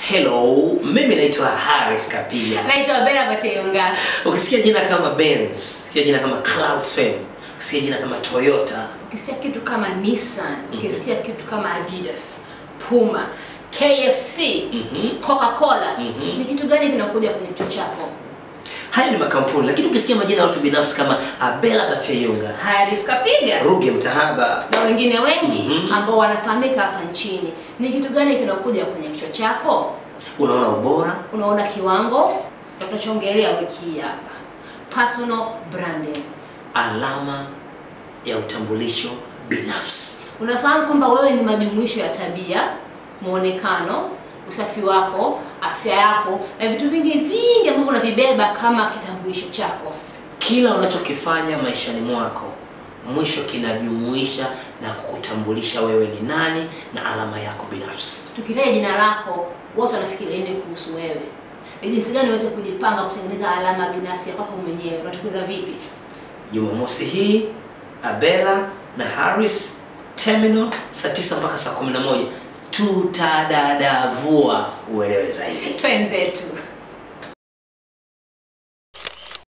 Hello, mimi naitwa Harris Kapila. Naitwa Bella Bateyonga. Ukisikia jina kama Benz, ukisikia jina kama Clouds Fame, ukisikia jina kama Toyota, Ukisikia kitu kama Nissan, ukisikia kitu kama Adidas, Puma, KFC, Mhm. Coca-Cola, Mhm. ni kitu gani kinakuja kwenye kichwa chako? haya ni makampuni, lakini ukisikia majina ya watu binafsi kama Abela Bateyunga, Haris Kapiga Ruge Mtahaba, na wengine wengi Mhm. ambao wanafahamika hapa nchini, ni kitu gani kinakuja kwenye kichwa chako? unaona ubora, Unaona kiwango na tunachoongelea wiki hii hapa, personal branding. alama ya utambulisho binafsi. Unafahamu kwamba wewe ni majumuisho ya tabia, muonekano, usafi wako, afya yako na vitu vingi vingi ambavyo unavibeba kama kitambulisho chako. Kila unachokifanya maishani mwako mwisho kinajumuisha na kukutambulisha wewe ni nani na alama yako binafsi. Tukitaja jina lako, watu wanafikiria nini kuhusu wewe? Ni jinsi gani uweze kujipanga kutengeneza alama binafsi ya kwako mwenyewe? Unatengeneza vipi? Jumamosi hii Abela na Harris Terminal saa 9 mpaka saa 11 tutadadavua uelewe zaidi. Twenzetu.